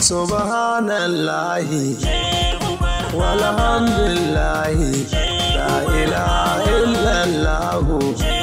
subhanallahi walhamdulillahi la ilaha illallahu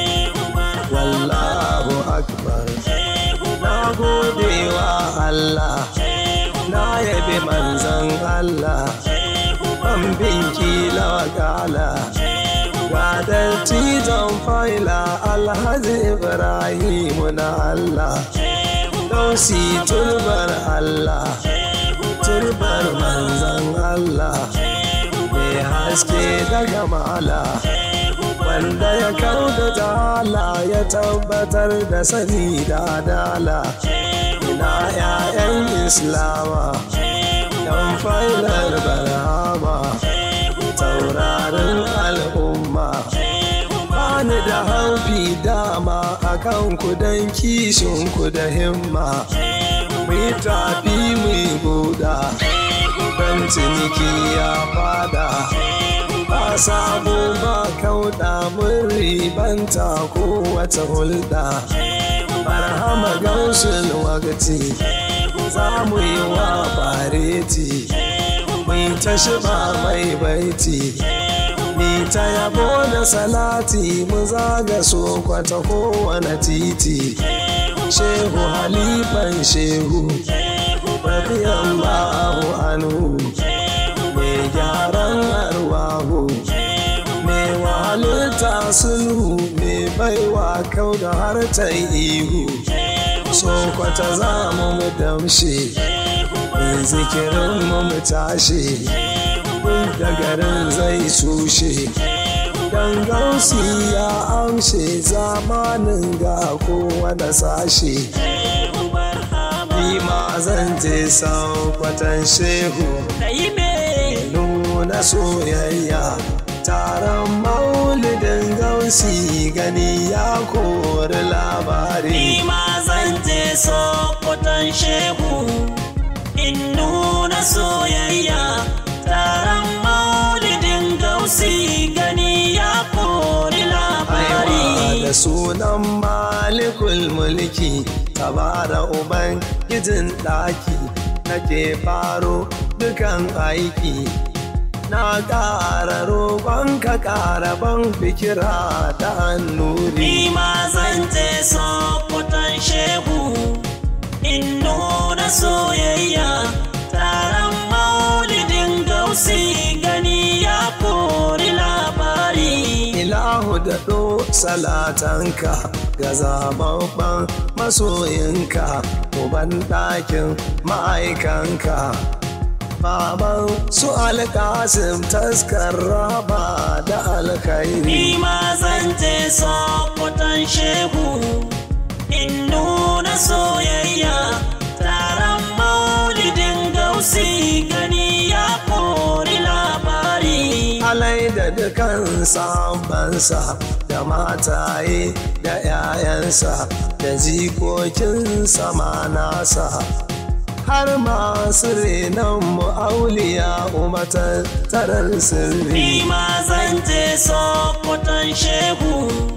wallahu akbar na gode wa Allah na yabi manzan Allah ban binki wakala ga dattijan faila alhaji ibrahimu na Allah dausi turbar Allah turbar manzan Allah mai haske daga mala wanda ya kau da jala ya tabbatar da sani da adala ina 'ya'yan islama yan failar barhama taurarin al'umma bani da haufi dama a kan kudan kishinku da himma mai tafi mai buɗa don ciniki ya fada ba samu ba kauɗa mun ribanta kowace hulɗa barhama gaushin wagati za mu yi wa fareti mai ta shiba mai baiti ni ta yabo da salati mu zaga so kwata kowane titi shehu halifan shehu radiyallahu anhu mai gyaran arwahu mai wahalita sulhu mai baiwa kau da hartar ihu so kwata za mu mu damshe mai zikirin mu mu tashe duk da garin zai sushe dan gausi ya amshe zamanin ga kowane sashe ma zan je kwatan shehu nuna soyayya taron maulidin gausi gani ya kori labari Ni ma zan je sokoton shehu in nuna soyayya taron maulidin gausi gani ya kori labari. Aiwa da sunan malikul mulki tabara uban gijin ɗaki nake faro dukan aiki na ƙara roƙon ka ƙara ban fikira ta annuri Ni ma zan je sokoton shehu in nuna soyayya taron maulidin gausi gani ya kori labari. ilahu da ɗo salatanka ga zababban masoyinka uban ɗakin ma'aikanka baban su alƙasim taskar raba da alkhairi Ni ma zan je sokoton shehu in nuna soyayya taron maulidin gausi gani ya kori labari. alai da dukan sabansa da mataye da 'ya'yansa da jikokinsa ma nasa har masu renon mu'auliya umatar tarar sirri Ni ma zan je sokoton shehu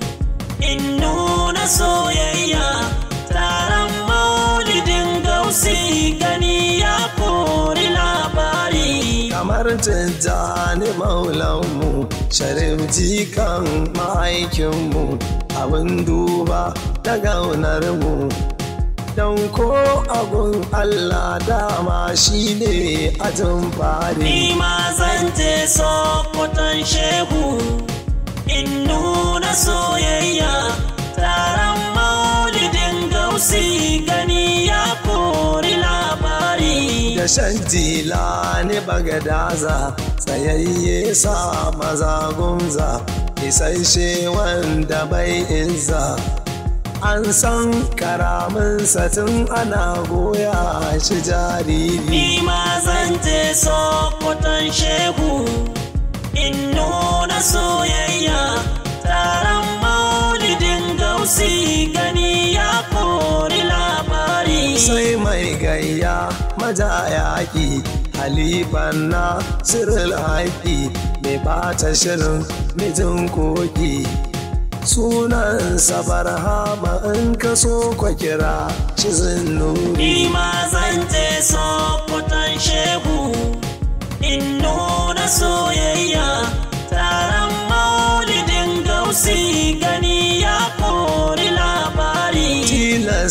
in nuna soyayya taron maulidin gausi gani ya kori labari. kamar tijjani maulanmu sharif jikan ma'aikinmu abin duba da gaunarmu don ko abun allah dama shi ne ajin fari Ni ma zan je sokoton shehu in nuna soyayya taron maulidin gausi gani ya kori labari. da shan ne bagadaza tsayayye sa maza gumza isasshe wanda bai izza an san karaminsa tun ana goya shi jariri Ni ma zan je sokoton shehu in nuna soyayya taron maulidin gausi gani ya kori labari. sai mai gayya maja yaƙi halifan na siril haƙi mai bata shirin mijin koki sunansa barhama in ka so kwa kira shi zinnuri Ni ma zan je sokoton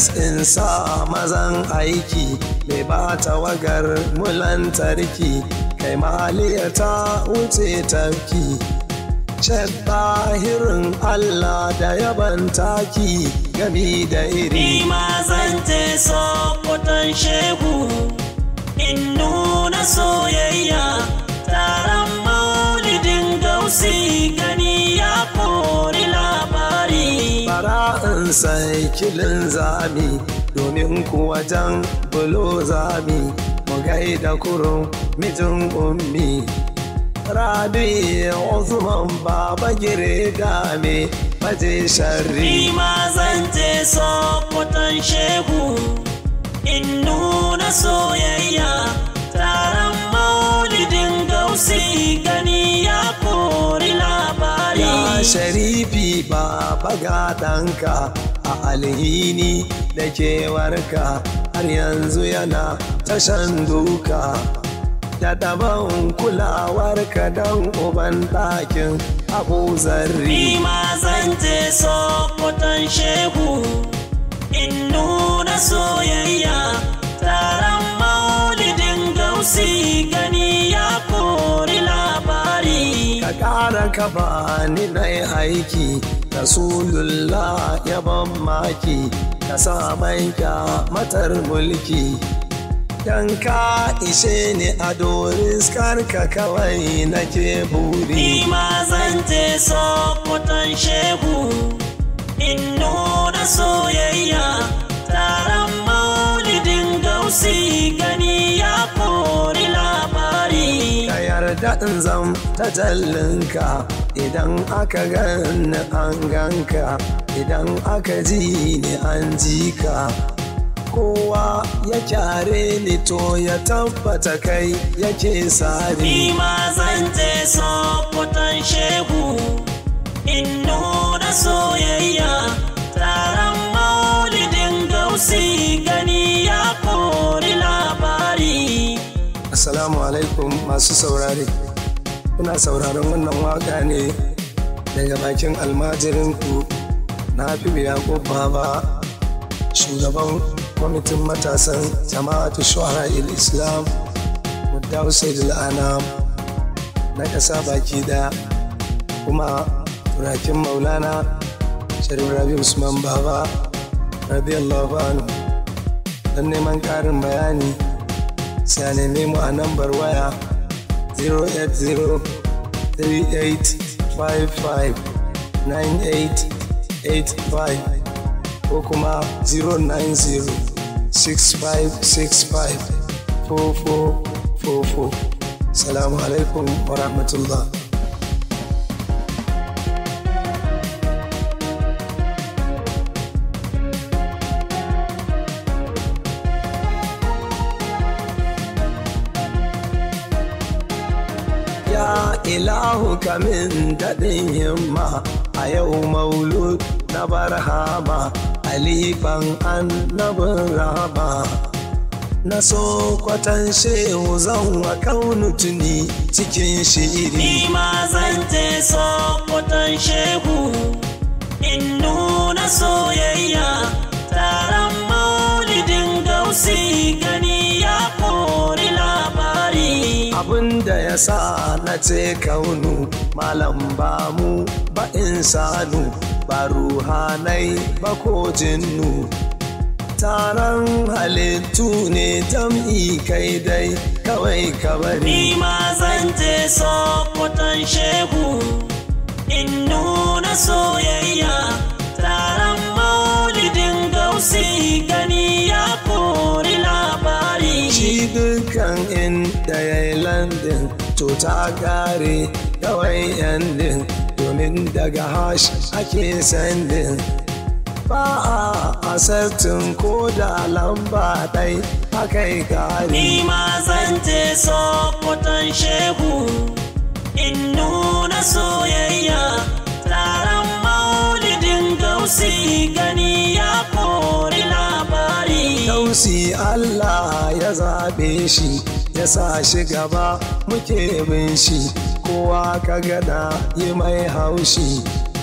tilas in sa mazan aiki mai ba tawagar mulantarki kai maliya ta wuce tafki tahirin Allah da yaban taki gami da iri Ni ma zan je sokoton shehu in nuna soyayya taron maulidin gausi gani ya kori labari. bara in sai kilin zami domin kuwa jan bulo zami mu gaida kurun mijin ummi rabi Usman baba gire game maje sharri Ni ma zan je sokoton shehu in nuna soyayya taron maulidin gausi gani ya kori labari. ya sharifi baba gadanka a alhini da kewarka har yanzu yana tashan duka da daban kulawarka don uban ɗakin abu zarri Ni ma zan je sokoton shehu in nuna soyayya taron maulidin gausi gani ya kori labari. ka ƙara ka bani na aiki rasulullah ya ban maki ka sa mai matar mulki dan ka ishe ni a doris karka kawai nake Ni buri ma zan je sokoton shehu in nuna soyayya taron maulidin gausi gani ya kori labari. ka yarda in zam ta jallinka idan aka gani an ganka idan aka ji ni an ji ka kowa ya kyare ni to ya tabbata kai yake sari Ni ma zan je sokoton shehu in nuna soyayya taron maulidin gausi gani ya kori labari. assalamu alaikum masu saurare kuna sauraron wannan waka ne daga bakin almajirinku na fi yaƙub baba shugaban kwamitin matasan jama'atu shuhara islam mudda Hussein anam na ƙasa baki daya kuma turakin maulana sharif rabi usman baba radiyallahu anhu don neman ƙarin bayani sai a neme mu a nambar waya 08038559885 ko kuma 09065654444 salamu alaikum wa rahmatullah ya ilahu kamin daɗin himma a yau maulud na barhama alifan annabin rama na so kwatan shehu zan wa kaunu tuni cikin shiri Ni ma zan je sokoton shehu in nuna soyayya taron maulidin gausi gani ya kori labari. abinda ya sa na ce kaunu malam ba mu ba insanu ba ruhanai ba ko jinnu taron halittu ne jam'i kai dai kawai kabari Ni ma zan je sokoton shehu in nuna soyayya taron maulidin gausi gani ya kori labari. shi dukkan inda ya yi landin to ta kare kawai yandin domin daga hash ake sandin ba a asartin ko da lamba ɗai akai kare Ni ma zan je sokoton shehu in nuna soyayya taron maulidin gausi gani ya kori labari. Dausi Allah ya zaɓe shi ya sa shi gaba muke bin shi kowa ka gada yi mai haushi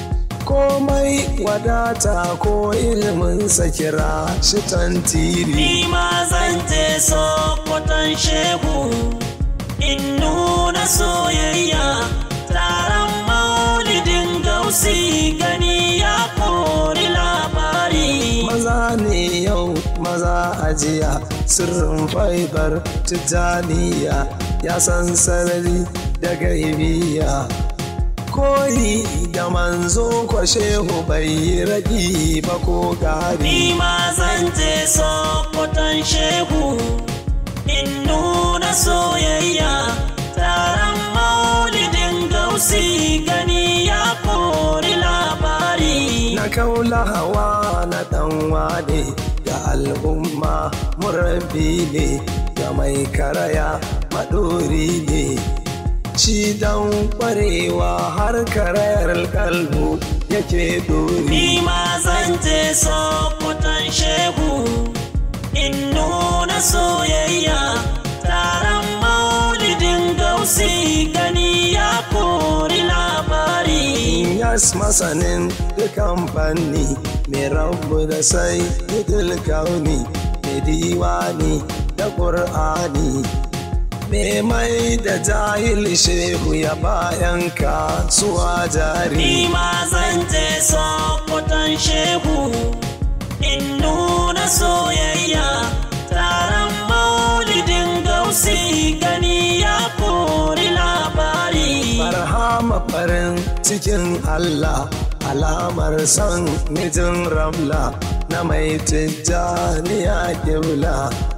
komai wadata ko ilimin kira shi tantiri Ni ma zan je sokoton shehu in nuna soyayya taron maulidin gausi gani ya kori labari. maza ne yau maza ajiya sirrin faifar tijjaniya ya san sarari da gaibiya koyi da manzo kwa shehu bai yi raɗi ba ko gari Ni ma zan je sokoton shehu in nuna soyayya taron maulidin gausi gani ya kori labari. na kaula hawa na ɗan wane ga al'umma murabbi ne ga mai karaya maɗori ne shi dan ƙwarewa har karayar kalbu yake dori Ni ma zan je sokoton shehu in nuna soyayya taron maulidin gausi gani ya kori labari. Yas masanin dukan fanni mai rabu da sai idil kauni mai diwani da ƙur'ani mai mai da jahil shehu ya bayan kasuwa jari Ni ma zan je sokoton shehu in nuna soyayya taron maulidin gausi gani ya kori labari. Barhama farin cikin Allah alamar son mijin ramla na mai tijjaniya kibla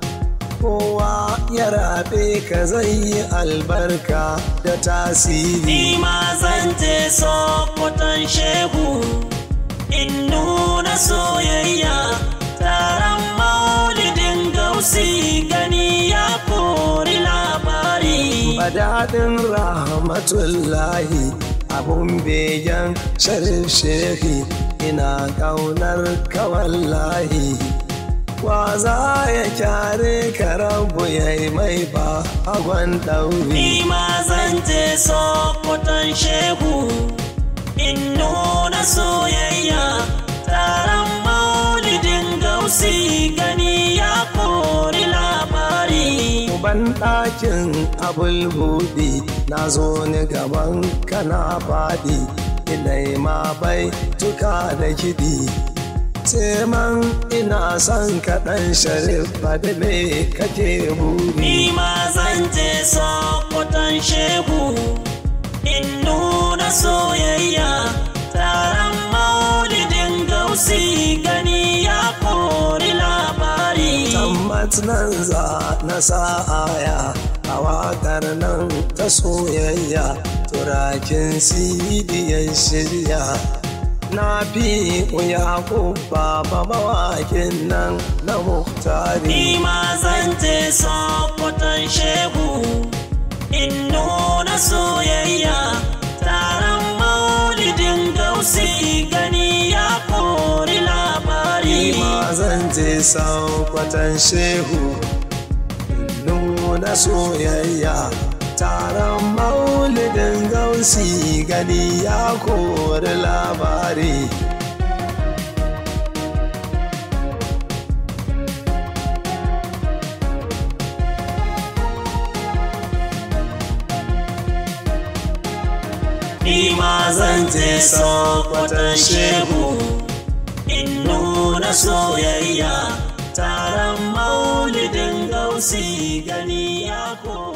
kowa ya rabe ka zai yi albarka da tasiri Ni ma zan je sokoton shehu in nuna soyayya taron maulidin gausi gani ya kori labari. Badaɗin rahmatullahi abun begen sharif shehi ina ƙaunar kawallahi wa za ya kyare ka rabu ya yi mai ba hagon ɗauri Ni ma zan je sokoton shehu in nuna soyayya taron maulidin gausi gani ya kori labari. ban ɗakin abulbudi na zo ni gaban kana faɗi inai ma bai tuka da kiɗi man ina son kaɗan sharif faɗi me kake buri Ni ma zan je sokoton shehu in nuna soyayya taron maulidin gausi gani ya kori labari. tambat nan za na sa'aya a waƙar nan ta soyayya turakin sidiyan shirya na fi yaƙub baba mawaƙin nan na muhtari Ni ma zan je sokoton shehu in nuna soyayya taron maulidin gausi gani ya kori labari. ma zan je saukwatan shehu nuna soyayya taron maulidin gausi gani ya kori labari Ni ma zan je sokoton shehu in nuna soyayya taron maulidin gausi gani ya kori